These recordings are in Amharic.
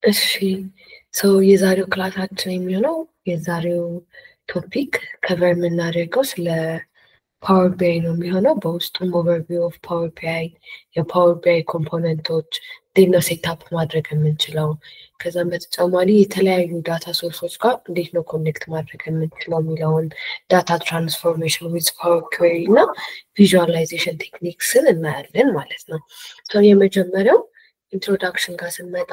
እሺ ሰው የዛሬው ክላሳችን የሚሆነው የዛሬው ቶፒክ ከቨር የምናደርገው ስለ ፓወር ቢአይ ነው የሚሆነው። በውስጡም ኦቨርቪው ኦፍ ፓወር ቢአይ፣ የፓወር ቢአይ ኮምፖነንቶች እንዴት ነው ሴታፕ ማድረግ የምንችለው፣ ከዛም በተጨማሪ የተለያዩ ዳታ ሶርሶች ጋር እንዴት ነው ኮኔክት ማድረግ የምንችለው የሚለውን ዳታ ትራንስፎርሜሽን ዊዝ ፓወር ኩዌሪ እና ቪዥዋላይዜሽን ቴክኒክስን እናያለን ማለት ነው። የመጀመሪያው ኢንትሮዳክሽን ጋር ስንመጣ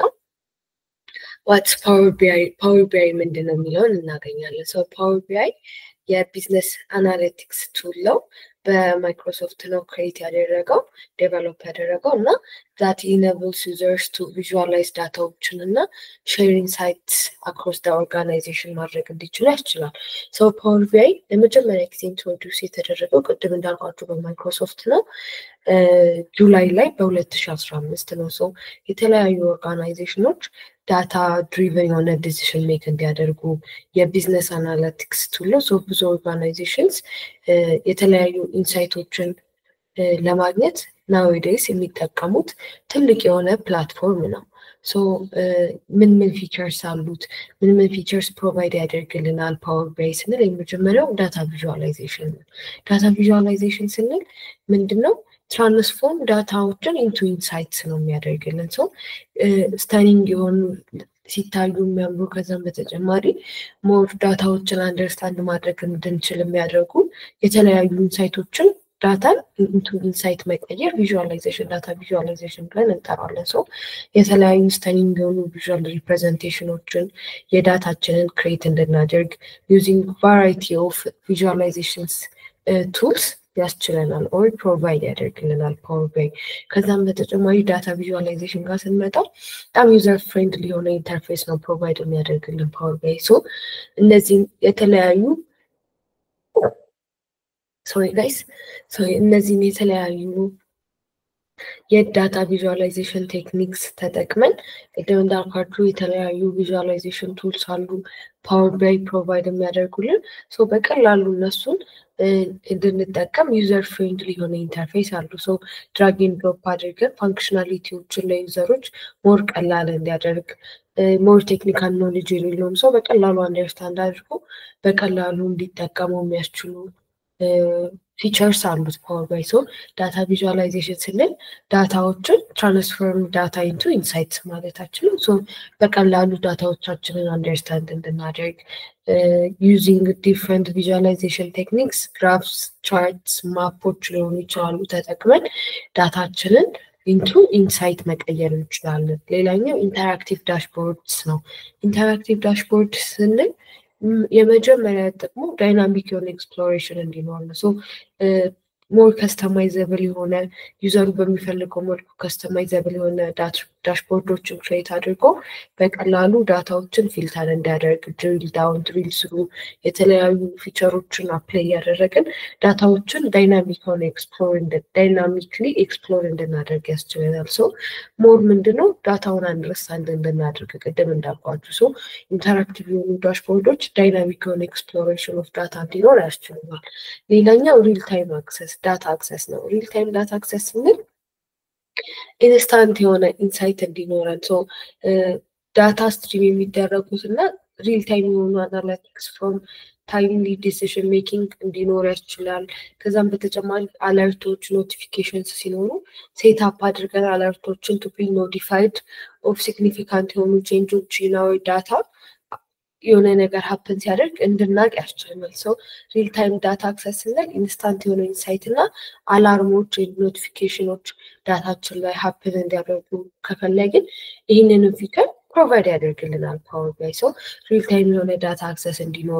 ዋትስ ፓወር ቢአይ ፓወር ቢአይ ምንድን ነው የሚለውን እናገኛለን። ሰው ፓወር ቢአይ የቢዝነስ አናሊቲክስ ቱል ነው። በማይክሮሶፍት ነው ክሬት ያደረገው ዴቨሎፕ ያደረገው እና ዛት ኢነብልስ ዩዘርስ ቱ ቪዥዋላይዝ ዳታዎችን እና ሼር ኢንሳይትስ አክሮስ ደ ኦርጋናይዜሽን ማድረግ እንዲችሉ ያስችላል። ሰው ፓወር ቢአይ ለመጀመሪያ ጊዜ ኢንትሮዲውስ የተደረገው ቅድም እንዳልኳቸው በማይክሮሶፍት ነው ጁላይ ላይ በ2015 ነው። ሰው የተለያዩ ኦርጋናይዜሽኖች ዳታ ድሪቨን የሆነ ዲሲሽን ሜክ እንዲያደርጉ የቢዝነስ አናሊቲክስ ቱል ነው። ሰው ብዙ ኦርጋናይዜሽንስ የተለያዩ ኢንሳይቶችን ለማግኘት ናዌዴይስ የሚጠቀሙት ትልቅ የሆነ ፕላትፎርም ነው። ሶ ምን ምን ፊቸርስ አሉት? ምን ምን ፊቸርስ ፕሮቫይድ ያደርግልናል ፓወር ቢአይ ስንል የመጀመሪያው ዳታ ቪዥዋላይዜሽን ነው። ዳታ ቪዥዋላይዜሽን ስንል ምንድን ነው? ትራንስፎርም ዳታዎችን ኢንቱ ኢንሳይትስ ነው የሚያደርግልን። ሰው ስተኒንግ የሆኑ ሲታዩ የሚያምሩ ከዛም በተጨማሪ ሞር ዳታዎችን አንደርስታንድ ማድረግ እንድንችል የሚያደርጉ የተለያዩ ኢንሳይቶችን ዳታን ኢንቱ ኢንሳይት መቀየር ቪዥዋላይዜሽን ዳታ ቪዥዋላይዜሽን ብለን እንጠራለን። ሰው የተለያዩ ስተኒንግ የሆኑ ቪዥዋል ሪፕሬዘንቴሽኖችን የዳታችንን ክሬት እንድናደርግ ዩዚንግ ቫራይቲ ኦፍ ቪዥዋላይዜሽንስ ቱልስ ያስችለናል ኦር ፕሮቫይድ ያደርግልናል ፓወር ቢአይ። ከዛም በተጨማሪ ዳታ ቪዥዋላይዜሽን ጋር ስንመጣ በጣም ዩዘር ፍሬንድሊ የሆነ ኢንተርፌስ ነው ፕሮቫይድ የሚያደርግልን ፓወር ቢአይ። ሶ እነዚህም የተለያዩ ሶሪ ጋይስ እነዚህም የተለያዩ የዳታ ቪዥዋላይዜሽን ቴክኒክስ ተጠቅመን ቅድም እንዳልኳችሁ የተለያዩ ቪዥዋላይዜሽን ቱልስ አሉ ፓወር ቢአይ ፕሮቫይድ የሚያደርጉልን ሶ በቀላሉ እነሱን እንድንጠቀም ዩዘር ፍሬንድሊ የሆነ ኢንተርፌስ አሉ። ሶ ድራጊን ድሮፕ አድርገን ፋንክሽናሊቲዎችን ለዩዘሮች ሞር ቀላል እንዲያደርግ ሞር ቴክኒካል ኖሌጅ የሌለውም ሰው በቀላሉ አንደርስታንድ አድርጎ በቀላሉ እንዲጠቀመው የሚያስችሉ ፊቸርስ አሉት ፓወር ቢአይ። ሶ ዳታ ቪዥዋላይዜሽን ስንል ዳታዎችን ትራንስፎርም ዳታ ኢንቱ ኢንሳይትስ ማለታችን ነው። ሶ በቀላሉ ዳታዎቻችንን አንደርስታንድ እንድናደርግ ዩዚንግ ዲፍረንት ቪዥዋላይዜሽን ቴክኒክስ ግራፍስ፣ ቻርትስ፣ ማፖች ሊሆኑ ይችላሉ ተጠቅመን ዳታችንን ኢንቱ ኢንሳይት መቀየር እንችላለን። ሌላኛው ኢንተራክቲቭ ዳሽቦርድስ ነው። ኢንተራክቲቭ ዳሽቦርድ ስንል የመጀመሪያ ጥቅሙ ዳይናሚክ የሆነ ኤክስፕሎሬሽን እንዲኖር ነው። ሶ ሞር ከስተማይዘብል የሆነ ዩዘሩ በሚፈልገው መልኩ ከስተማይዘብል የሆነ ዳሽቦርዶችን ክሬት አድርጎ በቀላሉ ዳታዎችን ፊልተር እንዲያደርግ ድሪል ዳውን፣ ድሪል ስሩ የተለያዩ ፊቸሮችን አፕላይ እያደረግን ዳታዎችን ዳይናሚክ የሆነ ኤክስፕሎር ዳይናሚክሊ ኤክስፕሎር እንድናደርግ ያስችለናል። ሰው ሞር ምንድነው ዳታውን አንደርስታንድ እንድናደርግ ቅድም እንዳልኳችሁ ሰው ኢንተራክቲቭ የሆኑ ዳሽቦርዶች ዳይናሚክ የሆነ ኤክስፕሎሬሽን ኦፍ ዳታ እንዲኖር ያስችሉናል። ሌላኛው ሪል ታይም አክሰስ ዳታ አክሰስ ነው። ሪል ታይም ዳታ አክሰስ ስንል ኢንስታንት የሆነ ኢንሳይት እንዲኖረን ሶ ዳታ ስትሪም የሚደረጉት እና ሪል ታይም የሆኑ አናላቲክስ ፍሮም ታይምሊ ዲሲሽን ሜኪንግ እንዲኖር ያስችላል። ከዛም በተጨማሪ አለርቶች ኖቲፊኬሽንስ ሲኖሩ ሴት አፕ አድርገን አለርቶችን ቱ ቢ ኖቲፋይድ ኦፍ ሲግኒፊካንት የሆኑ ቼንጆች ናዊ ዳታ የሆነ ነገር ሀፕን ሲያደርግ እንድናቅ ያስችለናል። ሰው ሪል ታይም ዳታ አክሰስ ስንል ኢንስታንት የሆነ ኢንሳይት እና አላርሞች ወይም ኖቲፊኬሽኖች ዳታችን ላይ ሀፕን እንዲያደርጉ ከፈለግን ይህንንም ፊቸር ፕሮቫይድ ያደርግልናል ፓወር ቢአይ። ሰው ሪል ታይም የሆነ ዳታ አክሰስ እንዲኖር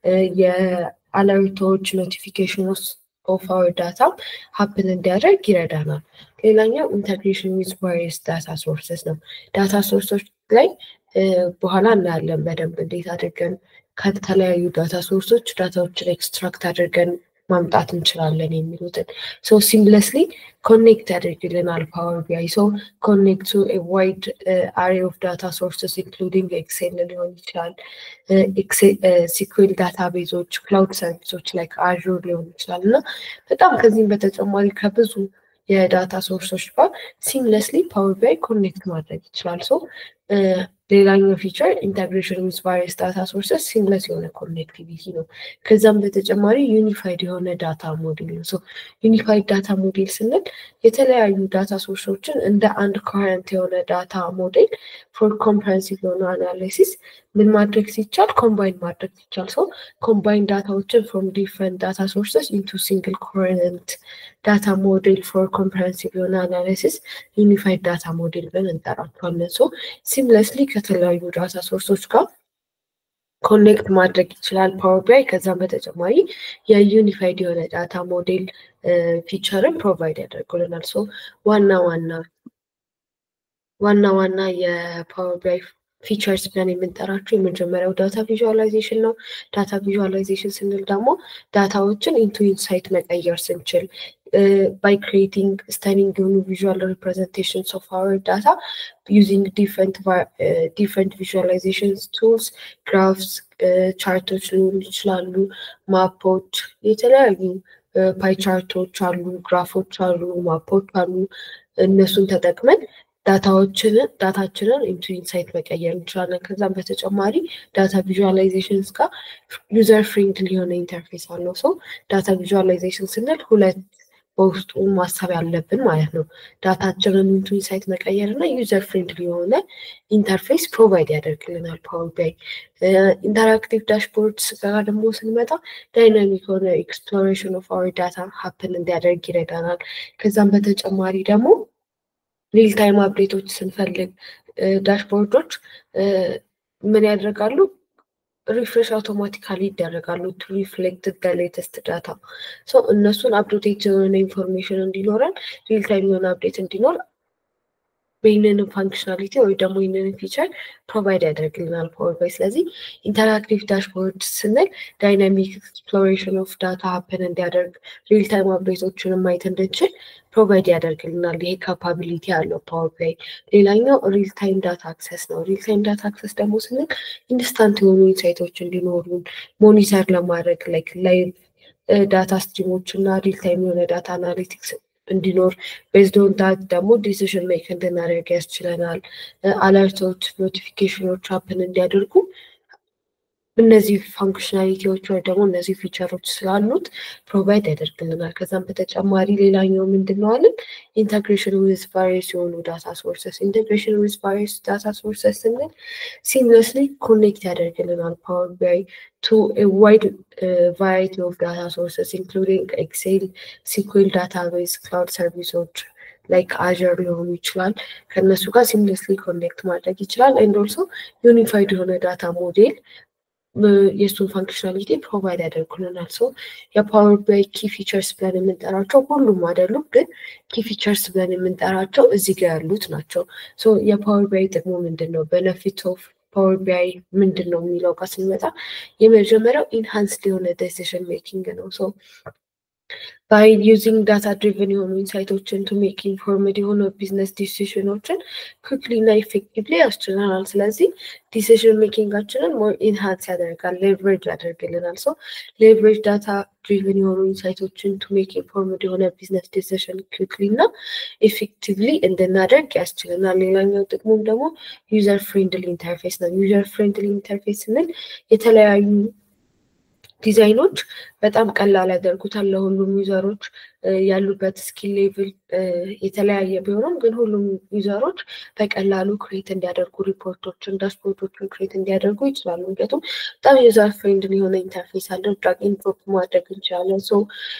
የአለርቶች ኖቲፊኬሽኖች ኦፍ አወር ዳታ ሀፕን እንዲያደርግ ይረዳናል። ሌላኛው ኢንተግሬሽን ዊዝ ቫሪየስ ዳታ ሶርስስ ነው። ዳታ ሶርሶች ላይ በኋላ እናያለን በደንብ እንዴት አድርገን ከተለያዩ ዳታ ሶርሶች ዳታዎችን ኤክስትራክት አድርገን ማምጣት እንችላለን የሚሉትን ሶ ሲምለስሊ ኮኔክት ያደርግልናል ፓወር ቢአይ። ሶ ኮኔክት ቱ ዋይድ አሬ ኦፍ ዳታ ሶርስስ ኢንክሉዲንግ ኤክሴል ሊሆን ይችላል፣ ሲኩዌል ዳታ ቤዞች፣ ክላውድ ሰርቪሶች ላይ አዥር ሊሆን ይችላል እና በጣም ከዚህም በተጨማሪ ከብዙ የዳታ ሶርሶች ጋር ሲምለስሊ ፓወር ቢአይ ኮኔክት ማድረግ ይችላል። ሶ ሌላኛው ፊቸር ኢንተግሬሽን ዊዝ ቫሪየስ ዳታ ሶርሰስ ሲምለስ የሆነ ኮኔክቲቪቲ ነው። ከዛም በተጨማሪ ዩኒፋይድ የሆነ ዳታ ሞዴል ነው። ዩኒፋይድ ዳታ ሞዴል ስንል የተለያዩ ዳታ ሶርሶችን እንደ አንድ ኮሄረንት የሆነ ዳታ ሞዴል ፎር ኮምፕሬንሲቭ የሆነ አናሊሲስ ምን ማድረግ ሲቻል ኮምባይን ማድረግ ሲቻል ሰው ኮምባይን ዳታዎችን ፍሮም ዲፍረንት ዳታ ሶርሰስ ኢንቱ ሲንግል ኮሄረንት ዳታ ሞዴል ፎር ኮምፕሬንሲቭ የሆነ አናሊሲስ ዩኒፋይድ ዳታ ሞዴል ብለን እንጠራቸዋለን። ሶ ሲምለስሊ ከተለያዩ ዳታ ሶርሶች ጋር ኮኔክት ማድረግ ይችላል ፓወር ቢአይ። ከዛም በተጨማሪ የዩኒፋይድ የሆነ ዳታ ሞዴል ፊቸርን ፕሮቫይድ ያደርጉልናል። ሶ ዋና ዋና ዋና ዋና የፓወር ቢአይ ፊቸርስ ብለን የምንጠራቸው የመጀመሪያው ዳታ ቪዥዋላይዜሽን ነው። ዳታ ቪዥዋላይዜሽን ስንል ደግሞ ዳታዎችን ኢንቱ ኢንሳይት መቀየር ስንችል ባይ ክሪኤቲንግ ስተኒንግ የሆኑ ቪዥዋል ሪፕሬዘንቴሽንስ ኦፍ አወር ዳታ ዩዚንግ ዲፍረንት ቪዥዋላይዜሽን ቱልስ ግራፍስ፣ ቻርቶች ሊሆኑ ይችላሉ፣ ማፖች፣ የተለያዩ ፓይ ቻርቶች አሉ፣ ግራፎች አሉ፣ ማፖች አሉ። እነሱን ተጠቅመን ዳታዎችንን ዳታችንን ኢንቱ ኢንሳይት መቀየር እንችላለን። ከዛም በተጨማሪ ዳታ ቪዥዋላይዜሽንስ ጋር ዩዘር ፍሬንድሊ የሆነ ኢንተርፌስ አለው። ሰው ዳታ ቪዥዋላይዜሽን ስንል ሁለት በውስጡ ማሰብ ያለብን ማለት ነው። ዳታችንን ኢንቱ ኢንሳይት መቀየር እና ዩዘር ፍሬንድሊ የሆነ ኢንተርፌስ ፕሮቫይድ ያደርግልናል ፓወር ቢአይ። ኢንተራክቲቭ ዳሽቦርድስ ጋር ደግሞ ስንመጣ ዳይናሚክ የሆነ ኤክስፕሎሬሽን ኦፍ አወር ዳታ ሀፕን እንዲያደርግ ይረዳናል። ከዛም በተጨማሪ ደግሞ ሪል ታይም አፕዴቶች ስንፈልግ ዳሽቦርዶች ምን ያደርጋሉ? ሪፍሬሽ አውቶማቲካሊ ይደረጋሉ ቱ ሪፍሌክት ደ ሌተስት ዳታ ሶ እነሱን አፕዴት የሆነ ኢንፎርሜሽን እንዲኖረን ሪል ታይም የሆነ አፕዴት እንዲኖር ይህንንም ፋንክሽናሊቲ ወይ ደግሞ ይህንን ፊቸር ፕሮቫይድ ያደርግልናል ፓወር ባይ። ስለዚህ ኢንተራክቲቭ ዳሽቦርድ ስንል ዳይናሚክ ኤክስፕሎሬሽን ኦፍ ዳታ ሀፕን እንዲያደርግ ሪል ታይም አፕዴቶችንም ማየት እንድንችል ፕሮቫይድ ያደርግልናል። ይሄ ካፓቢሊቲ ያለው ፓወር ባይ። ሌላኛው ሪል ታይም ዳታ አክሰስ ነው። ሪል ታይም ዳታ አክሰስ ደግሞ ስንል ኢንስታንት የሆኑ ኢንሳይቶች እንዲኖሩን ሞኒተር ለማድረግ ላይክ ላይቭ ዳታ ስትሪሞች እና ሪል ታይም የሆነ ዳታ አናሊቲክስ እንዲኖር ቤዝድ ኦን ዳት ደግሞ ዲሲዥን ሜክ እንድናደርግ ያስችለናል። አለርቶች፣ ኖቲፊኬሽኖች ሀፕን እንዲያደርጉ እነዚህ ፋንክሽናሊቲዎች ወይ ደግሞ እነዚህ ፊቸሮች ስላሉት ፕሮቫይድ ያደርግልናል። ከዛም በተጨማሪ ሌላኛው ምንድን ነው አለን ኢንተግሬሽን ዊዝ ቫሪየስ የሆኑ ዳታ ሶርሰስ። ኢንተግሬሽን ዊዝ ቫሪየስ ዳታ ሶርሰስ ስንል ሲምለስሊ ኮኔክት ያደርግልናል ፓወር ቢአይ ቱ ዋይድ ቫራይቲ ኦፍ ዳታ ሶርሰስ ኢንክሉዲንግ ኤክሴል፣ ሲኩዌል ዳታቤዝ፣ ክላውድ ሰርቪሶች ላይክ አዥር ሊሆኑ ይችላል። ከእነሱ ጋር ሲምለስሊ ኮኔክት ማድረግ ይችላል። ኤንድ ኦልሶ ዩኒፋይድ የሆነ ዳታ ሞዴል የእሱን ፋንክሽናሊቲ ፕሮቫይድ ያደርጉልናል። ሶ የፓወር ባይ ኪ ፊቸርስ ብለን የምንጠራቸው ሁሉም አይደሉም፣ ግን ኪ ፊቸርስ ብለን የምንጠራቸው እዚህ ጋር ያሉት ናቸው። ሶ የፓወር ባይ ጥቅሙ ምንድን ነው? በነፊት ኦፍ ፓወር ቢአይ ምንድን ነው የሚለው ጋር ስንመጣ የመጀመሪያው ኢንሃንስድ የሆነ ዴሲሽን ሜኪንግ ነው። ሶ ባይ ዩዚንግ ዳታ ድሪቨን የሆኑ ኢንሳይቶችን ቱ ሜክ ኢንፎርምድ የሆኑ ቢዝነስ ዲሲሽኖችን ኩክሊ እና ኢፌክቲቭሊ ያስችለናል። ስለዚህ ዲሲሽን ሜኪንጋችንን ሞር ኢንሃንስ ያደርጋል፣ ሌቨሬጅ ያደርግልናል። ሶ ሌቨሬጅ ዳታ ድሪቨን የሆኑ ኢንሳይቶችን ቱ ሜክ ኢንፎርምድ የሆነ ቢዝነስ ዲሲሽን ኩክሊ እና ኢፌክቲቭሊ እንድናደርግ ያስችለናል። ሌላኛው ጥቅሙም ደግሞ ዩዘር ፍሬንድሊ ኢንተርፌስ ነው። ዩዘር ፍሬንድሊ ኢንተርፌስ ስንል የተለያዩ ዲዛይኖች በጣም ቀላል ያደርጉታል ለሁሉም ዩዘሮች ያሉበት ስኪል ሌቭል የተለያየ ቢሆንም ግን ሁሉም ዩዘሮች በቀላሉ ክሬት እንዲያደርጉ ሪፖርቶችን፣ ዳሽቦርዶችን ክሬት እንዲያደርጉ ይችላሉ። ምክንያቱም በጣም ዩዘር ፍሬንድሊ የሆነ ኢንተርፌስ አለው። ድራግ ኤንድ ድሮፕ ማድረግ እንችላለን። ሶ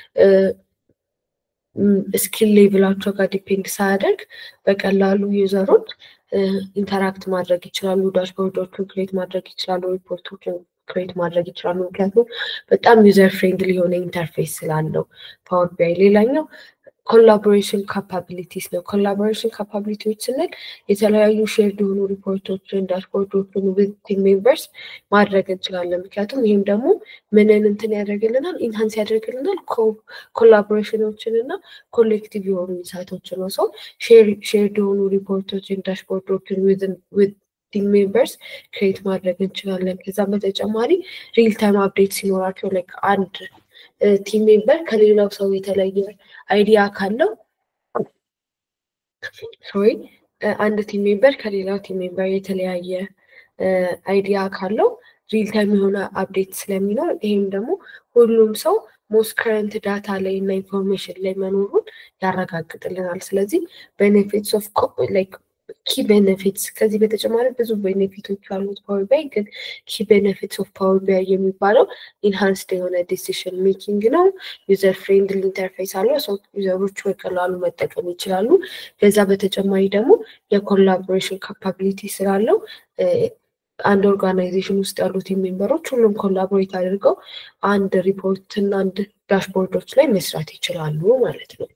ስኪል ሌቭላቸው ጋር ዲፔንድ ሳያደርግ በቀላሉ ዩዘሮች ኢንተራክት ማድረግ ይችላሉ። ዳሽቦርዶችን ክሬት ማድረግ ይችላሉ። ሪፖርቶችን ክሬት ማድረግ ይችላሉ። ምክንያቱም በጣም ዩዘር ፍሬንድሊ የሆነ ኢንተርፌስ ስላለው ፓወር ቢአይ። ሌላኛው ኮላቦሬሽን ካፓቢሊቲስ ነው። ኮላቦሬሽን ካፓቢሊቲዎች ስንል የተለያዩ ሼርድ የሆኑ ሪፖርቶችን፣ ዳሽቦርዶችን ዊዝ ቲም ሜምበርስ ማድረግ እንችላለን። ምክንያቱም ይህም ደግሞ ምንን እንትን ያደርግልናል ኢንሃንስ ያደርግልናል ኮላቦሬሽኖችን እና ኮሌክቲቭ የሆኑ ኢንሳይቶችን ነው። ሰው ሼርድ የሆኑ ሪፖርቶችን፣ ዳሽቦርዶችን ዊዝ ቲም ሜምበርስ ክሬት ማድረግ እንችላለን። ከዛም በተጨማሪ ሪል ታይም አፕዴት ሲኖራቸው ላይክ አንድ ቲም ሜምበር ከሌላው ሰው የተለየ አይዲያ ካለው ሶሪ አንድ ቲም ሜምበር ከሌላው ቲም ሜምበር የተለያየ አይዲያ ካለው ሪል ታይም የሆነ አፕዴት ስለሚኖር ይህም ደግሞ ሁሉም ሰው ሞስት ከረንት ዳታ ላይ እና ኢንፎርሜሽን ላይ መኖሩን ያረጋግጥልናል። ስለዚህ ቤኔፊትስ ኦፍ ላይክ ኪ ቤኔፊትስ ከዚህ በተጨማሪ ብዙ ቤኔፊቶች አሉት ፓወር ቢአይ ግን ኪ ቤኔፊትስ ኦፍ ፓወር ቢአይ የሚባለው ኢንሃንስድ የሆነ ዲሲሽን ሜኪንግ ነው። ዩዘር ፍሬንድሊ ኢንተርፌስ አለው። ሰው ዩዘሮች በቀላሉ መጠቀም ይችላሉ። ከዛ በተጨማሪ ደግሞ የኮላቦሬሽን ካፓቢሊቲ ስላለው አንድ ኦርጋናይዜሽን ውስጥ ያሉት ሜምበሮች ሁሉም ኮላቦሬት አድርገው አንድ ሪፖርት እና አንድ ዳሽቦርዶች ላይ መስራት ይችላሉ ማለት ነው።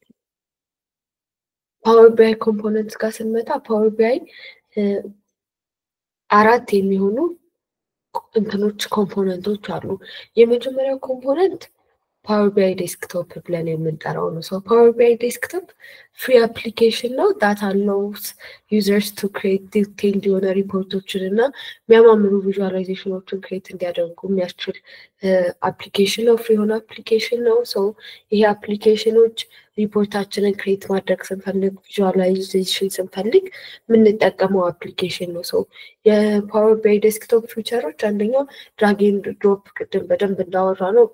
ፓወር ቢአይ ኮምፖነንት ጋር ስንመጣ ፓወር ቢአይ አራት የሚሆኑ እንትኖች ኮምፖነንቶች አሉ። የመጀመሪያው ኮምፖነንት ፓወር ቢአይ ዴስክቶፕ ብለን የምንጠራው ነው። ሰው ፓወር ቢአይ ዴስክቶፕ ፍሪ አፕሊኬሽን ነው። ዳታ አሎውስ ዩዘርስ ቱ ክሬት ዲቴይልድ የሆነ ሪፖርቶችን እና የሚያማምሩ ቪዥዋላይዜሽኖችን ክሬት እንዲያደርጉ የሚያስችል አፕሊኬሽን ነው። ፍሪ የሆነ አፕሊኬሽን ነው። ሰው ይሄ አፕሊኬሽኖች ሪፖርታችንን ክሬት ማድረግ ስንፈልግ ቪዥዋላይዜሽን ስንፈልግ የምንጠቀመው አፕሊኬሽን ነው። ሰው የፓወር ቢአይ ዴስክቶፕ ፊቸሮች አንደኛው ድራግ ኤንድ ድሮፕ ቅድም በደንብ እንዳወራ ነው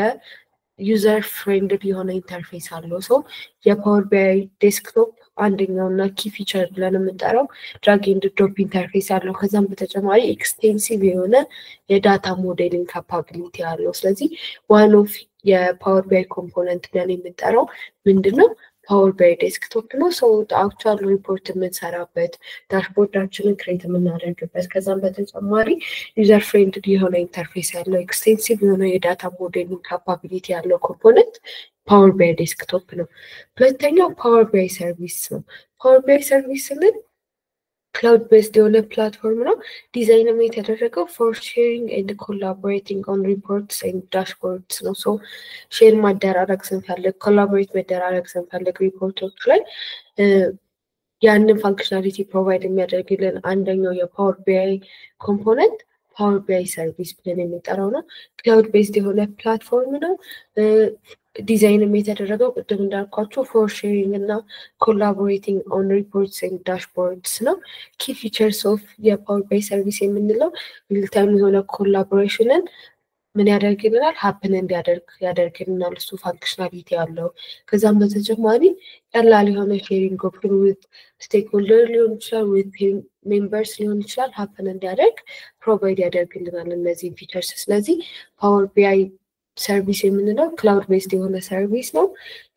የዩዘር ፍሬንድሊ የሆነ ኢንተርፌስ አለው። ሰው የፓወር ቢአይ ዴስክቶፕ አንደኛው እና ኪ ፊቸር ብለን የምንጠራው ድራግ ኤንድ ድሮፕ ኢንተርፌስ አለው። ከዛም በተጨማሪ ኤክስቴንሲቭ የሆነ የዳታ ሞዴሊንግ ካፓቢሊቲ አለው። ስለዚህ ዋን ኦፍ የፓወር ቢአይ ኮምፖነንት ብለን የምንጠራው ምንድን ነው? ፓወር ቢአይ ዴስክቶፕ ነው። ሰው አክቹዋል ሪፖርት የምንሰራበት ዳሽቦርዳችንን ክሬት የምናደርግበት ከዛም በተጨማሪ ዩዘር ፍሬንድሊ የሆነ ኢንተርፌስ ያለው ኤክስቴንሲቭ የሆነ የዳታ ሞዴሊንግ ካፓቢሊቲ ያለው ኮምፖነንት ፓወር ቢአይ ዴስክቶፕ ነው። ሁለተኛው ፓወር ቢአይ ሰርቪስ ነው። ፓወር ቢአይ ሰርቪስ ስንል ክላውድ ቤስድ የሆነ ፕላትፎርም ነው። ዲዛይንም የተደረገው ፎር ሼሪንግ ኤንድ ኮላቦሬቲንግ ኦን ሪፖርትስ ኤንድ ዳሽቦርድስ ነው። ሶ ሼር ማደራረግ ስንፈልግ፣ ኮላቦሬት መደራረግ ስንፈልግ ሪፖርቶች ላይ ያንን ፋንክሽናሊቲ ፕሮቫይድ የሚያደርግልን አንደኛው የፓወር ቢአይ ኮምፖነንት ፓወር ቢአይ ሰርቪስ ብለን የሚጠራው ነው። ክላውድ ቤዝድ የሆነ ፕላትፎርም ነው። ዲዛይንም የተደረገው ቅድም እንዳልኳቸው ፎር ሼሪንግ እና ኮላቦሬቲንግ ኦን ሪፖርትስ ኤንድ ዳሽቦርድስ ነው። ኪ ፊቸርስ ኦፍ የፓወር ቢአይ ሰርቪስ የምንለው ሪልታይም የሆነ ኮላቦሬሽንን ምን ያደርግልናል? ሀፕን እንዲያደርግ ያደርግልናል። እሱ ፋንክሽናሊቲ አለው። ከዛም በተጨማሪ ቀላል የሆነ ሼሪንግ ኦፕሽን ዊት ስቴክሆልደር ሊሆን ይችላል፣ ዊት ሜምበርስ ሊሆን ይችላል ሀፕን እንዲያደርግ ፕሮቫይድ ያደርግልናል እነዚህን ፊቸርስ። ስለዚህ ፓወር ቢአይ ሰርቪስ የምንለው ክላውድ ቤስድ የሆነ ሰርቪስ ነው።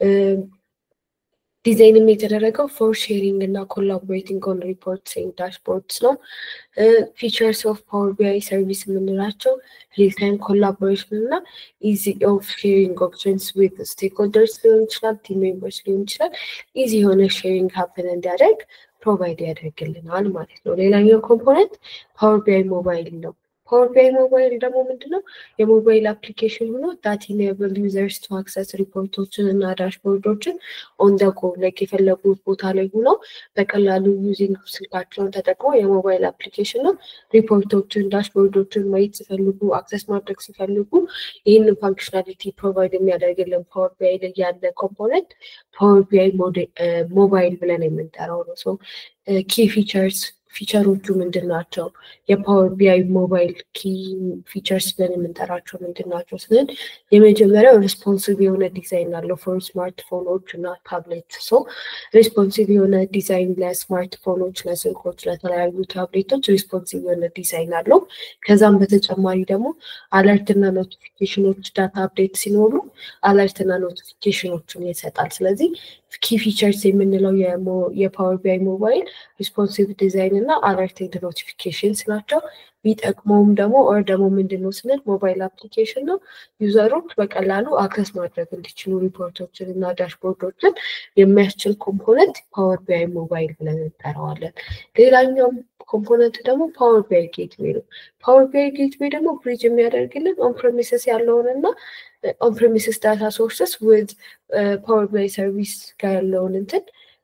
ዲዛይንም የተደረገው ፎር ሼሪንግ እና ኮላቦሬቲንግ ኦን ሪፖርትስ ኤንድ ዳሽቦርድስ ነው። ፊቸርስ ኦፍ ፓወር ቢአይ ሰርቪስ የምንላቸው ሪል ታይም ኮላቦሬሽን እና ኢዚ ኦፍ ሼሪንግ ኦፕሽንስ ዊት ስቴክሆልደርስ ሊሆን ይችላል፣ ቲም ሜምበርስ ሊሆን ይችላል። ኢዚ የሆነ ሼሪንግ ሀፕን እንዲያደርግ ፕሮቫይድ ያደርግልናል ማለት ነው። ሌላኛው ኮምፖነንት ፓወር ቢአይ ሞባይል ነው። ፓወር ቢአይ ሞባይል ደግሞ ምንድነው? የሞባይል አፕሊኬሽን ሆኖ ዳት ኢኔብል ዩዘርስ ቱ አክሰስ ሪፖርቶችን እና ዳሽቦርዶችን ኦን ደ ጎ ላይክ የፈለጉት ቦታ ላይ ሆነው በቀላሉ ዩዚንግ ስልካቸውን ተጠቅመው የሞባይል አፕሊኬሽን ነው ሪፖርቶችን፣ ዳሽቦርዶችን ማየት ሲፈልጉ አክሰስ ማድረግ ሲፈልጉ ይህንን ፋንክሽናሊቲ ፕሮቫይድ የሚያደርግልን ፓወር ቢአይ ላይ ያለ ኮምፖነንት ፓወር ቢአይ ሞባይል ብለን የምንጠራው ነው። ሶ ኪ ፊቸርስ ፊቸሮቹ ምንድን ናቸው? የፓወር ቢአይ ሞባይል ኪ ፊቸርስ ብለን የምንጠራቸው ምንድን ናቸው ስንል የመጀመሪያው ሪስፖንሲቭ የሆነ ዲዛይን አለው ፎር ስማርትፎኖች እና ታብሌት። ሶ ሪስፖንሲቭ የሆነ ዲዛይን ለስማርትፎኖች፣ ለስልኮች፣ ለተለያዩ ታብሌቶች ሪስፖንሲቭ የሆነ ዲዛይን አለው። ከዛም በተጨማሪ ደግሞ አለርት እና ኖቲፊኬሽኖች ዳታ አፕዴት ሲኖሩ አለርት እና ኖቲፊኬሽኖችን ይሰጣል። ስለዚህ ኪ ፊቸርስ የምንለው የፓወር ቢአይ ሞባይል ሪስፖንሲቭ ዲዛይን እና አለርቴድ ኖቲፊኬሽንስ ናቸው። ቢጠቅመውም ደግሞ ኦር ደግሞ ምንድን ነው ስንል ሞባይል አፕሊኬሽን ነው። ዩዘሮች በቀላሉ አክሰስ ማድረግ እንዲችሉ ሪፖርቶችን እና ዳሽቦርዶችን የሚያስችል ኮምፖነንት ፓወር ቢአይ ሞባይል ብለን እንጠራዋለን። ሌላኛው ኮምፖነንት ደግሞ ፓወር ቢአይ ጌትዌይ ነው። ፓወር ቢአይ ጌትዌይ ደግሞ ብሪጅ የሚያደርግልን ኦንፕሬሚስስ ያለውን እና ኦንፕሬሚስስ ዳታ ሶርስስ ዊዝ ፓወር ቢአይ ሰርቪስ ጋር ያለውን እንትን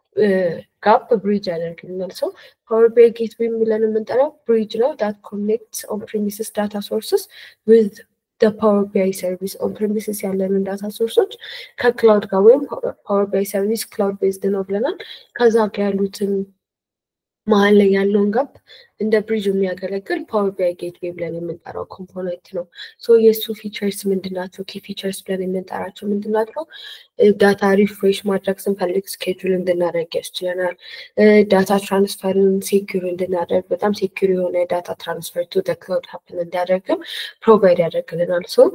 ጋፕ ብሪጅ ያደርግልናል። ሰው ፓወር ቢአይ ጌትዌይ የሚለን የምንጠራው ብሪጅ ነው ዳት ኮኔክትስ ኦንፕሬሚስስ ዳታ ሶርስስ ዊዝ ፓወር ቢአይ ሰርቪስ ኦንፕሬሚስስ ያለንን ዳታ ሶርሶች ከክላውድ ጋር ወይም ፓወር ቢአይ ሰርቪስ ክላውድ ቤዝድ ነው ብለናል። ከዛ ጋር ያሉትን መሀል ላይ ያለውን ጋፕ እንደ ብሪጅ የሚያገለግል ፓወር ቢአይ ጌትዌይ ብለን የምንጠራው ኮምፖነንት ነው። ሶ የእሱ ፊቸርስ ምንድናቸው? ኪ ፊቸርስ ብለን የምንጠራቸው ምንድናቸው? ዳታ ሪፍሬሽ ማድረግ ስንፈልግ ስኬጁል እንድናደርግ ያስችለናል። ዳታ ትራንስፈርን ሴኪር እንድናደርግ በጣም ሴኪር የሆነ ዳታ ትራንስፈር ቱ ክላውድ ሀፕን እንዲያደርግም ፕሮቫይድ ያደርግልናል። ሶ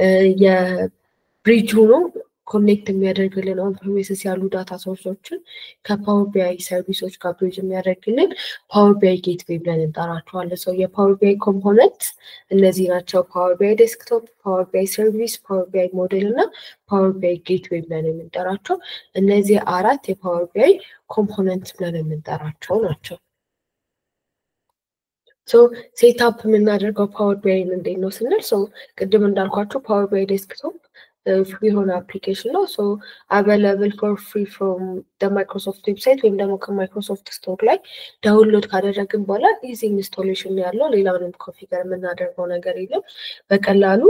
የብሪጅ ሆኖ ኮኔክት የሚያደርግልን ኦን ፕሪሚስስ ያሉ ዳታ ሶርሶችን ከፓወር ቢአይ ሰርቪሶች ጋር ብሪጅ የሚያደርግልን ፓወር ቢአይ ጌትዌይ ብለን እንጠራቸዋለን። ሰው የፓወር ቢአይ ኮምፖነንት እነዚህ ናቸው። ፓወር ቢአይ ዴስክቶፕ፣ ፓወር ቢአይ ሰርቪስ፣ ፓወር ቢአይ ሞዴል እና ፓወር ቢአይ ጌትዌይ ብለን የምንጠራቸው እነዚህ አራት የፓወር ቢአይ ኮምፖነንት ብለን የምንጠራቸው ናቸው። ሶ ሴትአፕ የምናደርገው ፓወር ቢአይን እንዴት ነው ስንል ሶ ቅድም እንዳልኳቸው ፓወር ቢአይ ዴስክቶፕ ፍሪ የሆነ አፕሊኬሽን ነው። ሶ አቬለብል ፎር ፍሪ ፍሮም ማይክሮሶፍት ዌብሳይት ወይም ደግሞ ከማይክሮሶፍት ስቶር ላይ ዳውንሎድ ካደረግን በኋላ ኢዚ ኢንስቶሌሽን ያለው ሌላውንም ኮንፊገር የምናደርገው ነገር የለም። በቀላሉ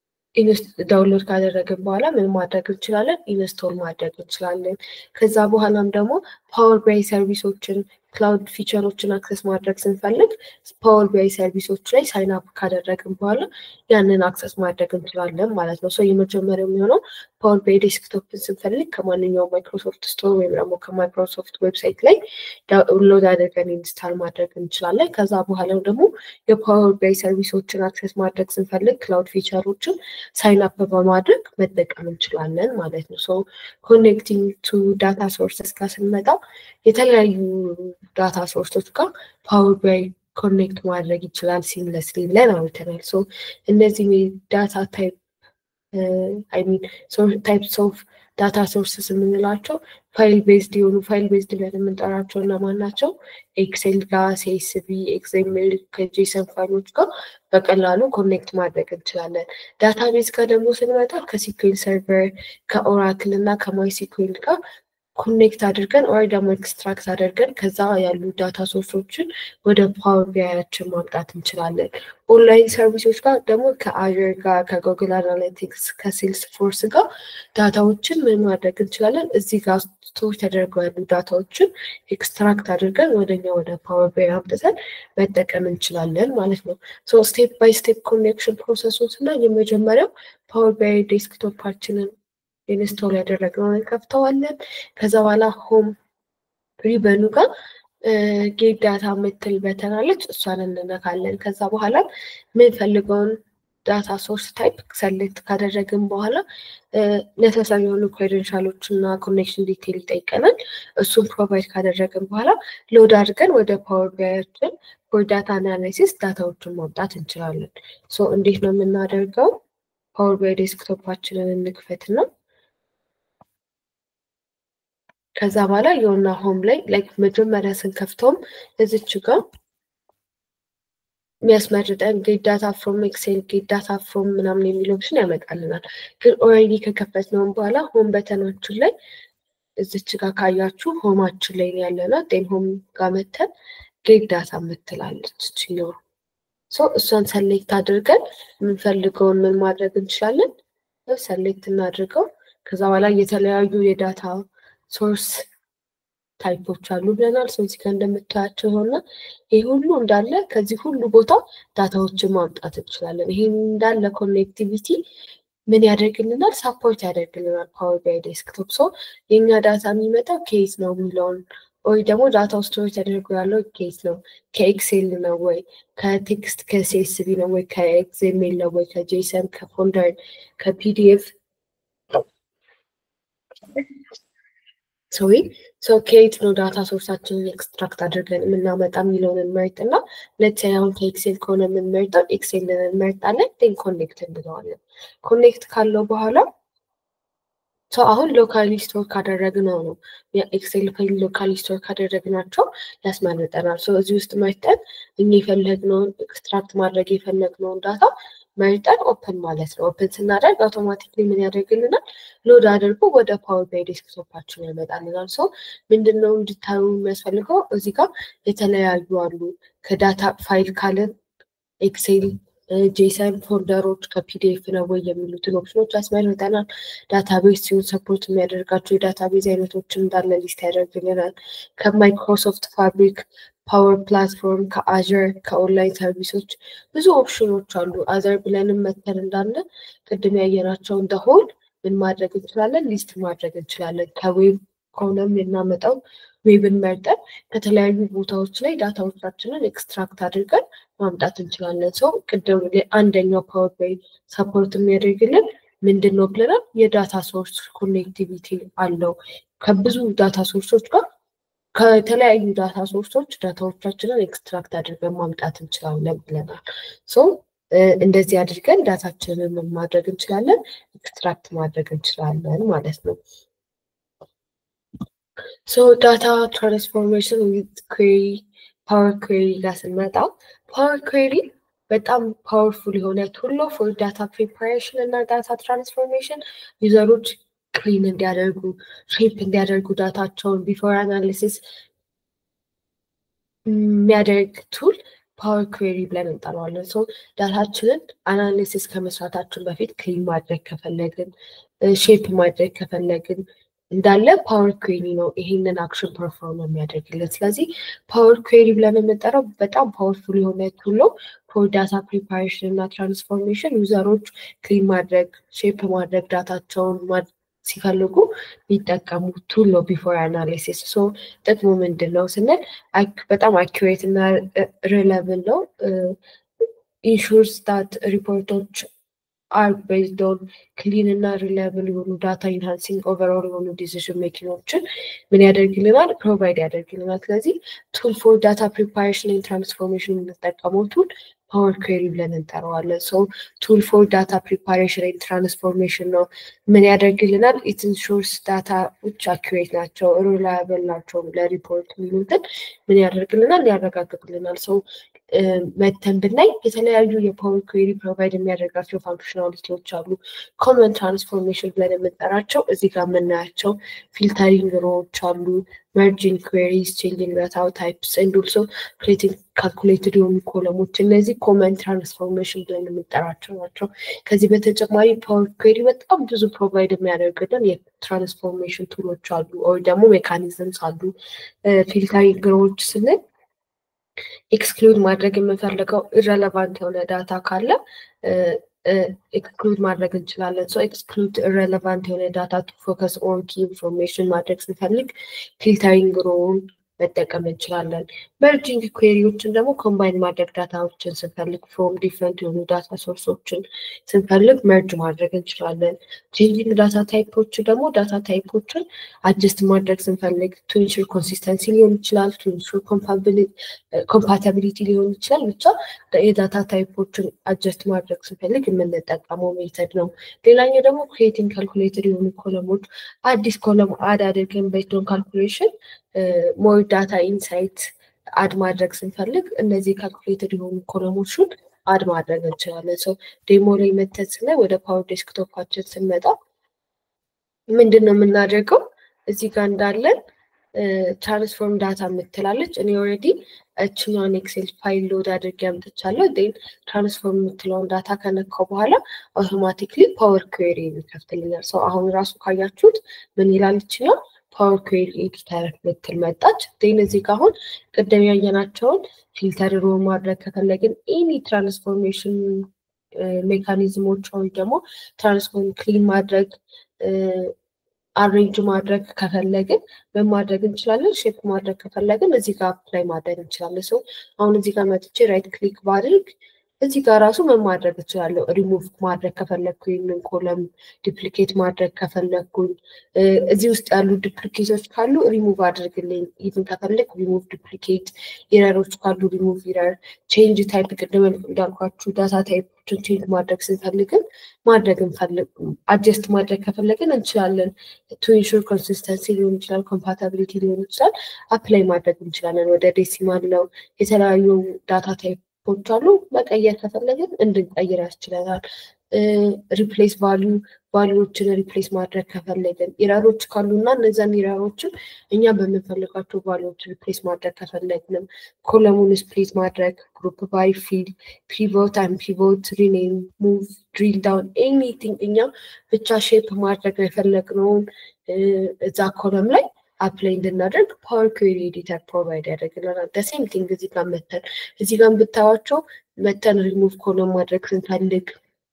ዳውንሎድ ካደረግን በኋላ ምን ማድረግ እንችላለን? ኢንስቶል ማድረግ እንችላለን። ከዛ በኋላም ደግሞ ፓወር ቢአይ ሰርቪሶችን ክላውድ ፊቸሮችን አክሰስ ማድረግ ስንፈልግ ፓወር ቢአይ ሰርቪሶች ላይ ሳይን አፕ ካደረግን በኋላ ያንን አክሰስ ማድረግ እንችላለን ማለት ነው። ሰው የመጀመሪያው የሚሆነው ፓወር ቢአይ ዴስክቶፕን ስንፈልግ ከማንኛውም ማይክሮሶፍት ስቶር ወይም ደግሞ ከማይክሮሶፍት ዌብሳይት ላይ ዳውንሎድ አድርገን ኢንስታል ማድረግ እንችላለን። ከዛ በኋላ ደግሞ የፓወር ቢአይ ሰርቪሶችን አክሰስ ማድረግ ስንፈልግ ክላውድ ፊቸሮችን ሳይን አፕ በማድረግ መጠቀም እንችላለን ማለት ነው። ሶ ኮኔክቲንግ ቱ ዳታ ሶርስስ ጋር ስንመጣ የተለያዩ ዳታ ሶርሶች ጋር ፓወር ቢአይ ኮኔክት ማድረግ ይችላል ሲምለስሊ ብለን አውርተናል። ሶ እነዚህ ዳታ ታይፕ አይ ሚን ታይፕስ ኦፍ ዳታ ሶርስስ የምንላቸው ፋይል ቤዝድ የሆኑ ፋይል ቤዝድ ብለን የምንጠራቸው እነማን ናቸው? ኤክሴል ጋር፣ ሲኤስቪ፣ ኤክስኤምኤል ከጄሰን ፋይሎች ጋር በቀላሉ ኮኔክት ማድረግ እንችላለን። ዳታቤዝ ጋር ደግሞ ስንመጣ ከሲኩዌል ሰርቨር ከኦራክል እና ከማይ ሲኩዌል ጋር ኮኔክት አድርገን ኦር ደግሞ ኤክስትራክት አድርገን ከዛ ያሉ ዳታ ሶርሶችን ወደ ፓወር ቢአያችን ማምጣት እንችላለን። ኦንላይን ሰርቪሶች ጋር ደግሞ ከአዥር ጋር ከጉግል አናሊቲክስ ከሴልስ ፎርስ ጋር ዳታዎችን ምን ማድረግ እንችላለን? እዚህ ጋር ስቶር ተደርገው ያሉ ዳታዎችን ኤክስትራክት አድርገን ወደኛ ወደ ፓወር ቢአይ አምጥተን መጠቀም እንችላለን ማለት ነው። ሶ ስቴፕ ባይ ስቴፕ ኮኔክሽን ፕሮሰሱን እና የመጀመሪያው ፓወር ቢአይ ዴስክቶፓችንን ኢንስቶል ያደረግነውን እንከፍተዋለን። ከዛ በኋላ ሆም ሪበኑ ጋር ጌት ዳታ የምትል በተን አለች፣ እሷን እንነካለን። ከዛ በኋላ የምንፈልገውን ዳታ ሶርስ ታይፕ ሰሌክት ካደረግን በኋላ ነሰሰሪ የሆኑ ክሬደንሻሎች እና ኮኔክሽን ዲቴል ይጠይቀናል። እሱን ፕሮቫይድ ካደረግን በኋላ ሎድ አድርገን ወደ ፓወር ቢአያችን ፎር ዳታ አናላይሲስ ዳታዎችን ማምጣት እንችላለን። ሶ እንዴት ነው የምናደርገው? ፓወር ቢአይ ዴስክቶፓችንን እንክፈትና ከዛ በኋላ የሆነ ሆም ላይ ላይክ መጀመሪያ ስንከፍተውም እዚች ጋር የሚያስመርጠን ጌት ዳታ ፍሮም ኤክሴል ጌት ዳታ ፍሮም ምናምን የሚል ኦፕሽን ያመጣልናል። ግን ኦልሬዲ ከከፈትነውን በኋላ ሆም በተናችን ላይ እዚች ጋር ካያችሁ ሆማችን ላይ ያለና ጤን ሆም ጋር መተን ጌት ዳታ የምትላለች ችኛዋ ሶ እሷን ሰሌክት አድርገን የምንፈልገውን ምን ማድረግ እንችላለን? ሰሌክት እናድርገው። ከዛ በኋላ የተለያዩ የዳታ ሶርስ ታይፖች አሉ ብለናል። ሰው እዚህ ጋር እንደምታያቸው የሆነ ይህ ሁሉ እንዳለ ከዚህ ሁሉ ቦታ ዳታዎችን ማምጣት እንችላለን። ይህ እንዳለ ኮኔክቲቪቲ ምን ያደርግልናል? ሳፖርት ያደርግልናል ፓወር ቢአይ ዴስክቶፕ። ሰው የእኛ ዳታ የሚመጣው ኬዝ ነው የሚለውን ወይ ደግሞ ዳታ ስቶሬጅ ተደርጎ ያለው ኬዝ ነው ከኤክሴል ነው ወይ ከቴክስት ከሲኤስቪ ነው ወይ ከኤክስኤምኤል ነው ወይ ከጄሰን ከፎልደር ከፒዲኤፍ ሶሪ ሰው ከየት ነው ዳታ ሶርሳችንን ኤክስትራክት አድርገን የምናመጣ የሚለውን እንመርጥ እና ሁለት አሁን ከኤክሴል ከሆነ የምንመርጠው ኤክሴልን እንመርጣለን። ን ኮኔክት እንለዋለን። ኮኔክት ካለው በኋላ ሰው አሁን ሎካሊ ስቶር ካደረግነው ነው የኤክሴል ፋይል ሎካሊ ስቶር ካደረግናቸው ያስመርጠናል። ሰው እዚህ ውስጥ መርጠን እኛ የፈለግነውን ኤክስትራክት ማድረግ የፈለግነውን ዳታ መርጠን ኦፕን ማለት ነው። ኦፕን ስናደርግ አውቶማቲክሊ ምን ያደርግልናል? ሎድ አድርጎ ወደ ፓወር ቢአይ ዴስክቶፓችን ያመጣልናል። ሰው ምንድነው እንድታዩ የሚያስፈልገው እዚህ ጋር የተለያዩ አሉ። ከዳታ ፋይል ካለን ኤክሴል፣ ጄሰን ፎልደሮች ከፒዲኤፍ ነው ወይ የሚሉትን ኦፕሽኖች ያስመርጠናል። ዳታቤዝ ሲሆን ሰፖርት የሚያደርጋቸው የዳታቤዝ አይነቶችን እንዳለ ሊስት ያደርግልናል። ከማይክሮሶፍት ፋብሪክ ፓወር ፕላትፎርም ከአዘር ከኦንላይን ሰርቪሶች ብዙ ኦፕሽኖች አሉ። አዘር ብለንም መተን እንዳለ ቅድም ያየናቸው እንደሆን ምን ማድረግ እንችላለን? ሊስት ማድረግ እንችላለን። ከዌብ ከሆነም የምናመጣው ዌብን መርጠን ከተለያዩ ቦታዎች ላይ ዳታዎቻችንን ኤክስትራክት አድርገን ማምጣት እንችላለን። ሰው ቅድም አንደኛው ፓወር ባይ ሰፖርት የሚያደርግልን ምንድን ነው ብለናል? የዳታ ሶርስ ኮኔክቲቪቲ አለው ከብዙ ዳታ ሶርሶች ጋር ከተለያዩ ዳታ ሶርሶች ዳታዎቻችንን ኤክስትራክት አድርገን ማምጣት እንችላለን ብለናል። ሶ እንደዚህ አድርገን ዳታችንን ማድረግ እንችላለን፣ ኤክስትራክት ማድረግ እንችላለን ማለት ነው። ሶ ዳታ ትራንስፎርሜሽን ዊዝ ኩዌሪ ፓወር ኩዌሪ ጋር ስንመጣ ፓወር ኩዌሪ በጣም ፓወርፉል የሆነ ቱል ነው ፎር ዳታ ፕሪፓሬሽን እና ዳታ ትራንስፎርሜሽን ዩዘሮች ክሊን እንዲያደርጉ ሼፕ እንዲያደርጉ ዳታቸውን ቢፎር አናሊሲስ የሚያደርግ ቱል ፓወር ኩዌሪ ብለን እንጠራዋለን። ሰው ዳታችንን አናሊሲስ ከመስራታችን በፊት ክሊን ማድረግ ከፈለግን ሼፕ ማድረግ ከፈለግን እንዳለ ፓወር ኩዌሪ ነው ይሄንን አክሽን ፐርፎርም የሚያደርግልን። ስለዚህ ፓወር ኩዌሪ ብለን የምንጠራው በጣም ፓወርፉል የሆነ ቱል ነው ፎር ዳታ ፕሪፓሬሽን እና ትራንስፎርሜሽን ዩዘሮች ክሊን ማድረግ ሼፕ ማድረግ ዳታቸውን ሲፈልጉ የሚጠቀሙ ቱል ነው ቢፎር አናሊሲስ። ሶ ጥቅሙ ምንድን ነው ስንል በጣም አኪሬት እና ሪለብል ነው ኢንሹርስ ዳት ሪፖርቶች አር ቤዝድ ኦን ክሊን እና ሪላያብል የሆኑ ዳታ ኢንሃንሲንግ ኦቨርኦል የሆኑ ዲሲዥን ሜኪንጎችን ምን ያደርግልናል? ፕሮቫይድ ያደርግልናል። ስለዚህ ቱል ፎር ዳታ ፕሪፓሬሽን ኤንድ ትራንስፎርሜሽን የምንጠቀመው ቱል ፓወር ኩዌሪ ብለን እንጠራዋለን። ሶ ቱል ፎር ዳታ ፕሪፓሬሽን ኤንድ ትራንስፎርሜሽን ነው። ምን ያደርግልናል? ኢት ኢንሹርስ ዳታዎች አኪሬት ናቸው፣ ሪላያብል ናቸው ለሪፖርት የሚሉትን ምን ያደርግልናል? ያረጋግጥልናል። ሰው መተን ብናይ የተለያዩ የፓወር ኩዌሪ ፕሮቫይድ የሚያደርጋቸው ፋንክሽናሊቲዎች አሉ። ኮመን ትራንስፎርሜሽን ብለን የምንጠራቸው እዚህ ጋር የምናያቸው ፊልተሪንግ ሮዎች አሉ፣ መርጂንግ ኩዌሪስ፣ ቼንጂንግ ዳታ ታይፕስ ኤንድ ኦልሶ ክሬቲንግ ካልኩሌትድ የሆኑ ኮለሞች እነዚህ ኮመን ትራንስፎርሜሽን ብለን የምንጠራቸው ናቸው። ከዚህ በተጨማሪ ፓወር ኩዌሪ በጣም ብዙ ፕሮቫይድ የሚያደርግልን የትራንስፎርሜሽን ቱሎች አሉ፣ ወይ ደግሞ ሜካኒዝምስ አሉ። ፊልተሪንግ ሮዎች ስንል ኤክስክሉድ ማድረግ የምንፈልገው ኢረለቫንት የሆነ ዳታ ካለ ኤክስክሉድ ማድረግ እንችላለን። ሶ ኤክስክሉድ ኢረለቫንት የሆነ ዳታ ቱ ፎከስ ኦን ኪ ኢንፎርሜሽን ማድረግ ስንፈልግ ፊልተሪንግ ሮውን መጠቀም እንችላለን። መርጂንግ ኩዌሪዎችን ደግሞ ኮምባይን ማድረግ ዳታዎችን ስንፈልግ ፍሮም ዲፍረንት የሆኑ ዳታ ሶርሶችን ስንፈልግ መርጅ ማድረግ እንችላለን። ቼንጂንግ ዳታ ታይፖች ደግሞ ዳታ ታይፖችን አጀስት ማድረግ ስንፈልግ ቱ ኢንሹር ኮንሲስተንሲ ሊሆን ይችላል፣ ቱ ኢንሹር ኮምፓታቢሊቲ ሊሆን ይችላል። ብቻ የዳታ ታይፖችን አጀስት ማድረግ ስንፈልግ የምንጠቀመው ሜተድ ነው። ሌላኛው ደግሞ ክሬቲንግ ካልኩሌትድ የሆኑ ኮለሞች አዲስ ኮለም አድ አድርገን ቤዝድ ካልኩሌሽን ሞር ዳታ ኢንሳይት አድ ማድረግ ስንፈልግ እነዚህ ካልኩሌትድ የሆኑ ኮለሞችን አድ ማድረግ እንችላለን። ሰው ዴሞ ላይ መተን ስናይ ወደ ፓወር ዴስክቶፓችን ስንመጣ ምንድን ነው የምናደርገው? እዚህ ጋር እንዳለን ትራንስፎርም ዳታ የምትላለች እኔ ኦልሬዲ እችኛውን ኤክሴል ፋይል ሎድ አድርጌ አምጥቻለሁ። ን ትራንስፎርም የምትለውን ዳታ ከነካው በኋላ አውቶማቲክሊ ፓወር ኩዌሪ ይከፍትልኛል። ሰው አሁን ራሱ ካያችሁት ምን ይላል ይችኛል ፓወር ኩዌሪ ኤዲተር ምትል መጣች። ዜን እዚህ ጋ አሁን ቅድም ያየናቸውን ፊልተር ሮ ማድረግ ከፈለግን ኤኒ ትራንስፎርሜሽን ሜካኒዝሞች ወይ ደግሞ ትራንስፎርም ክሊን ማድረግ አሬንጅ ማድረግ ከፈለግን ምን ማድረግ እንችላለን? ሼፕ ማድረግ ከፈለግን እዚህ ጋር አፕላይ ማድረግ እንችላለን። ሰው አሁን እዚህ ጋር መጥቼ ራይት ክሊክ ባድርግ እዚህ ጋር ራሱ ምን ማድረግ እችላለሁ? ሪሙቭ ማድረግ ከፈለግኩ ይህንን ኮለም ዲፕሊኬት ማድረግ ከፈለግኩኝ እዚህ ውስጥ ያሉ ዲፕሊኬቶች ካሉ ሪሙቭ አድርግልኝ። ይህን ከፈለግ ሪሙቭ ዲፕሊኬት፣ ኢረሮች ካሉ ሪሙቭ ኢረር፣ ቼንጅ ታይፕ ቅድም እንዳልኳችሁ ዳታ ታይፖችን ቼንጅ ማድረግ ስንፈልግን ማድረግ እንፈልግ አጀስት ማድረግ ከፈለግን እንችላለን። ቱ ኢንሹር ኮንሲስተንሲ ሊሆን ይችላል፣ ኮምፓታቢሊቲ ሊሆን ይችላል። አፕላይ ማድረግ እንችላለን። ወደ ዴሲማል ነው የተለያዩ ዳታ ታይፕ ፖች አሉ። መቀየር ከፈለግን እንድንቀይር ያስችለናል። ሪፕሌስ ቫሊዩ ቫሊዎችን ሪፕሌስ ማድረግ ከፈለግን ኢረሮች ካሉ እና እነዚያን ኢረሮችን እኛ በምንፈልጋቸው ቫሊዎች ሪፕሌስ ማድረግ ከፈለግንም ኮለሙን ስፕሊት ማድረግ ግሩፕ ባይ ፊል ፒቮት አን ፒቮት ሪኔም ሙቭ ድሪል ዳውን ኤኒቲንግ እኛ ብቻ ሼፕ ማድረግ የፈለግነውን እዛ ኮለም ላይ አፕላይ እንድናደርግ ፓወር ኩዌሪ ኤዲተር ፕሮቫይድ ያደርግልናል። ደሴም ቲንግ እዚህ ጋር መተን እዚህ ጋር ብታዋቸው መተን ሪሙቭ ኮለም ማድረግ ስንፈልግ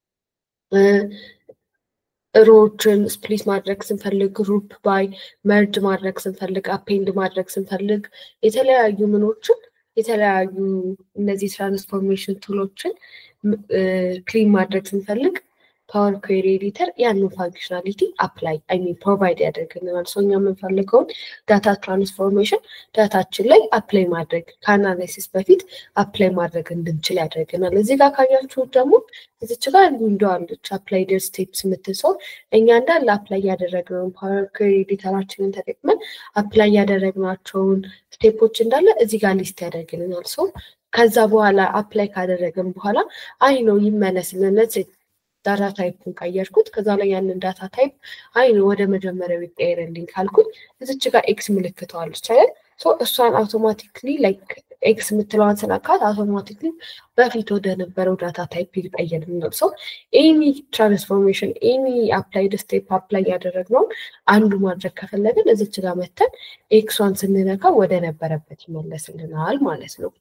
ሮዎችን ስፕሊት ማድረግ ስንፈልግ ግሩፕ ባይ መርጅ ማድረግ ስንፈልግ አፔንድ ማድረግ ስንፈልግ የተለያዩ ምኖችን የተለያዩ እነዚህ ትራንስፎርሜሽን ቱሎችን ክሊን ማድረግ ስንፈልግ ፓወር ኩዌሪ ኤዲተር ያንን ፋንክሽናሊቲ አፕላይ አይ ሚን ፕሮቫይድ ያደርግልናል። ሰው እኛ የምንፈልገውን ዳታ ትራንስፎርሜሽን ዳታችን ላይ አፕላይ ማድረግ ከአናላይሲስ በፊት አፕላይ ማድረግ እንድንችል ያደርግናል። እዚህ ጋር ካያችሁት ደግሞ እዚች ጋር እንደዋለች አፕላይ ደር ስቴፕስ የምትሰው እኛ እንዳለ አፕላይ ያደረግነውን ፓወር ኩዌሪ ኤዲተራችንን ተጠቅመን አፕላይ ያደረግናቸውን ስቴፖች እንዳለ እዚህ ጋር ሊስት ያደርግልናል። ሰው ከዛ በኋላ አፕላይ ካደረግን በኋላ አይ ነው ይመለስልን ዳታ ታይፕን ቀየርኩት። ከዛ ላይ ያንን ዳታ ታይፕ አይ ነው ወደ መጀመሪያው ይቀየርልኝ ካልኩኝ እዚች ጋር ኤክስ ምልክተዋለች አይደል? እሷን አውቶማቲክሊ ላይክ ኤክስ የምትለዋን ስነካት አውቶማቲክሊ በፊት ወደ ነበረው ዳታ ታይፕ ይቀየርልናል። ሰው ኤኒ ትራንስፎርሜሽን ኤኒ አፕላይድ ስቴፕ አፕላይ ያደረግነውን አንዱ ማድረግ ከፈለግን እዚች ጋር መተን ኤክሷን ስንነካ ወደ ነበረበት ይመለስልናል ማለት ነው።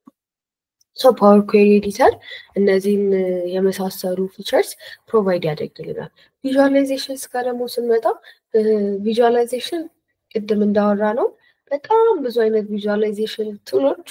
ሶ ፓወር ኩዌሪ ኤዲተር እነዚህን የመሳሰሉ ፊቸርስ ፕሮቫይድ ያደርግልናል። ቪዥዋላይዜሽንስ ጋር ደግሞ ስንመጣ ቪዥዋላይዜሽን ቅድም እንዳወራ ነው በጣም ብዙ አይነት ቪዥዋላይዜሽን ቱሎች፣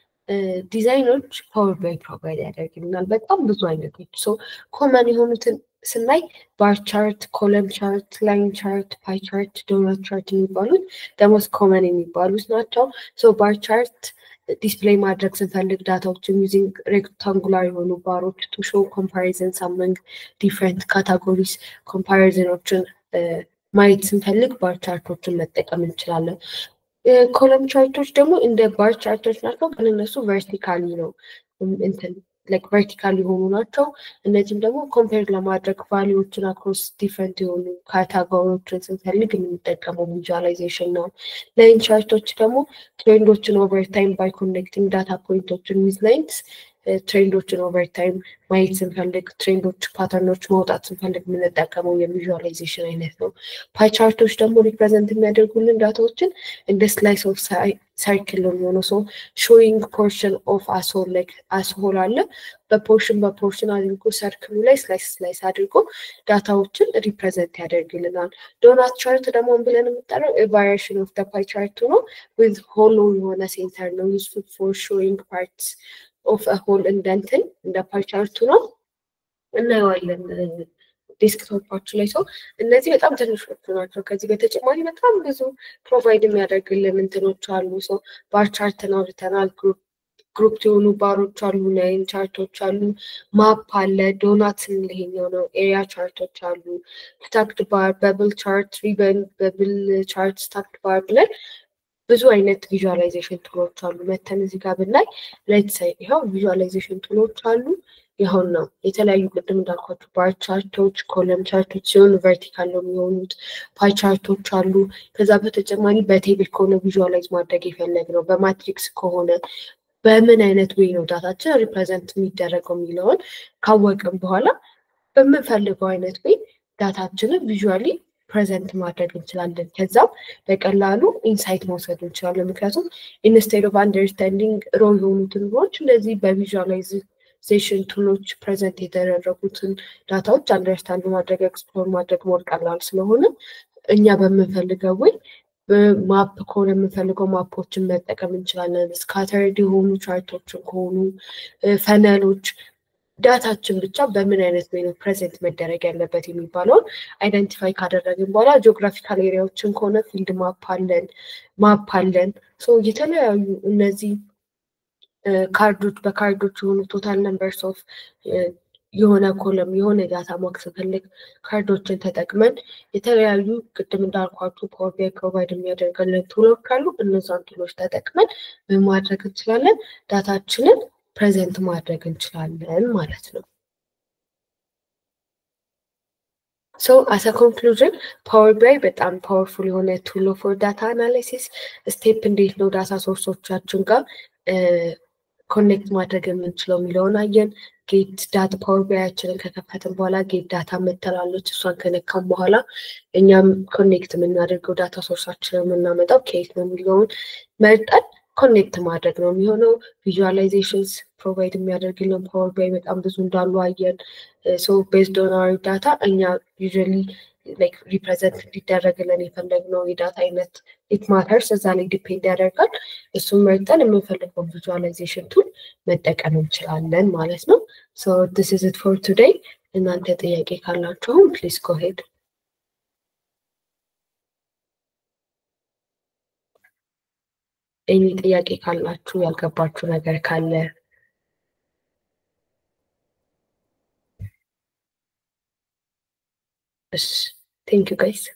ዲዛይኖች ፓወር ባይ ፕሮቫይድ ያደርግልናል። በጣም ብዙ አይነቶች ሶ ኮመን የሆኑትን ስናይ ባር ቻርት፣ ኮለም ቻርት፣ ላይን ቻርት፣ ፓይ ቻርት፣ ዶናት ቻርት የሚባሉት ደሞስ ኮመን የሚባሉት ናቸው። ሶ ባር ቻርት ዲስፕሌይ ማድረግ ስንፈልግ ዳታዎችን ዩዚንግ ሬክታንጉላር የሆኑ ባሮች ቱ ሾው ኮምፓሪዝን ሳምንግ ዲፍረንት ካታጎሪስ ኮምፓሪዝኖችን ማየት ስንፈልግ ባር ቻርቶችን መጠቀም እንችላለን። ኮለም ቻርቶች ደግሞ እንደ ባር ቻርቶች ናቸው፣ ግን እነሱ ቨርቲካሊ ነው እንትን ላይክ ቨርቲካል የሆኑ ናቸው። እነዚህም ደግሞ ኮምፔር ለማድረግ ቫሊዎችን አክሮስ ዲፍረንት የሆኑ ካታጎሪዎችን ስንፈልግ የምንጠቀመው ቪዥዋላይዜሽን ነው። ላይን ቻርቶች ደግሞ ትሬንዶችን ኦቨርታይም ባይ ኮኔክቲንግ ዳታ ፖይንቶችን ዊዝ ላይንስ ትሬንዶችን ኦቨርታይም ማየት ስንፈልግ ትሬንዶች ፓተርኖች ማውጣት ስንፈልግ የምንጠቀመው የቪዥዋላይዜሽን አይነት ነው። ፓይ ቻርቶች ደግሞ ሪፕሬዘንት የሚያደርጉልን ዳታዎችን እንደ ስላይስ ኦፍ ሰርክል ነው የሚሆነው። ሰው ሾዊንግ ፖርሽን ኦፍ አስሆል ላይክ አስሆል አለ በፖርሽን በፖርሽን አድርጎ ሰርክሉ ላይ ስላይስ ስላይስ አድርጎ ዳታዎችን ሪፕሬዘንት ያደርግልናል። ዶናት ቻርት ደግሞ ብለን የምጠራው ቫሪሽን ኦፍ ፓይ ቻርቱ ነው። ዊዝ ሆሎ የሆነ ሴንተር ነው ዩስፉል ፎር ሾዊንግ ፓርትስ ኦፍ ሆል እንደንትን እንደ ፓይ ቻርቱ ነው እናየዋለን ዴስክቶፓችሁ ላይ ሰው እነዚህ በጣም ትንሾቹ ናቸው። ከዚህ በተጨማሪ በጣም ብዙ ፕሮቫይድ የሚያደርግልን እንትኖች አሉ። ሰው ባር ቻርትን አውርተናል። ግሩፕ የሆኑ ባሮች አሉ፣ ላይን ቻርቶች አሉ፣ ማፕ አለ፣ ዶናት ስንል ይሄኛው ነው። ኤሪያ ቻርቶች አሉ፣ ስታክድ ባር፣ በብል ቻርት፣ ሪበን፣ በብል ቻርት፣ ስታክድ ባር ብለን ብዙ አይነት ቪዥዋላይዜሽን ቱሎች አሉ። መተን እዚህ ጋር ብናይ ሌት ሳይ ይኸው ቪዥዋላይዜሽን ቱሎች አሉ። ይኸውን ነው የተለያዩ ቅድም እንዳልኳቸው ባር ቻርቶች፣ ኮለም ቻርቶች ሲሆኑ ቨርቲካል ነው የሚሆኑት። ፓይ ቻርቶች አሉ። ከዛ በተጨማሪ በቴብል ከሆነ ቪዥዋላይዝ ማድረግ የፈለግ ነው፣ በማትሪክስ ከሆነ በምን አይነት ወይ ነው ዳታችን ሪፕሬዘንት የሚደረገው የሚለውን ካወቅም በኋላ በምንፈልገው አይነት ወይ ዳታችንን ቪዥዋሊ ፕሬዘንት ማድረግ እንችላለን። ከዛም በቀላሉ ኢንሳይት መውሰድ እንችላለን። ምክንያቱም ኢንስቴድ ኦፍ አንደርስታንዲንግ ሮ የሆኑትን ሮች እንደዚህ በቪዥዋላይዜሽን ቱሎች ፕሬዘንት የተደረጉትን ዳታዎች አንደርስታንድ ማድረግ ኤክስፕሎር ማድረግ ሞር ቀላል ስለሆነ እኛ በምንፈልገው ወይ ማፕ ከሆነ የምንፈልገው ማፖችን መጠቀም እንችላለን። ስካተርድ የሆኑ ቻርቶችን ከሆኑ ፈነሎች ዳታችን ብቻ በምን አይነት ወይ ነው ፕሬዘንት መደረግ ያለበት የሚባለውን አይደንቲፋይ ካደረግን በኋላ ጂኦግራፊካል ኤሪያዎችን ከሆነ ፊልድ ማፕ አለን ማፕ አለን። የተለያዩ እነዚህ ካርዶች በካርዶች የሆኑ ቶታል ነምበርስ ኦፍ የሆነ ኮለም የሆነ ዳታ ማወቅ ስንፈልግ ካርዶችን ተጠቅመን የተለያዩ ቅድም እንዳልኳችሁ ፓወር ቢአይ ፕሮቫይድ የሚያደርገልን ቱሎች ካሉ እነዛን ቱሎች ተጠቅመን ምን ማድረግ እንችላለን? ዳታችንን ፕሬዘንት ማድረግ እንችላለን ማለት ነው። ሶ አሰ ኮንክሉዥን ፓወር ቢአይ በጣም ፓወርፉል የሆነ ቱሎ ፎር ዳታ አናላይሲስ ስቴፕ እንዴት ነው ዳታ ሶርሶቻችን ጋር ኮኔክት ማድረግ የምንችለው የሚለውን አየን። ጌት ዳታ ፓወር ቢያችንን ከከፈትን በኋላ ጌት ዳታ መተላለች። እሷን ከነካም በኋላ እኛም ኮኔክት የምናደርገው ዳታ ሶርሳችንን የምናመጣው ከየት ነው የሚለውን መርጠን ኮኔክት ማድረግ ነው የሚሆነው። ቪዥዋላይዜሽንስ ፕሮቫይድ የሚያደርግልን ፓወር ቢአይ በጣም ብዙ እንዳሉ አየን። ሶ ቤዝድ ኦን አወር ዳታ እኛ ዩዥዋሊ ላይክ ሪፕሬዘንት እንዲደረግልን የፈለግነው የዳታ አይነት ኢት ማተርስ እዛ ላይ ዲፔንድ ያደርጋል። እሱን መርጠን የምንፈልገው ቪዥዋላይዜሽን ቱል መጠቀም እንችላለን ማለት ነው። ሶ ዲስ ኢዝ ኢት ፎር ቱዴይ። እናንተ ጥያቄ ካላችሁም ፕሊዝ ጎ ሄድ። ኤኒ ጥያቄ ካላችሁ ያልገባችሁ ነገር ካለ እሺ ቴንክ ዩ ጋይስ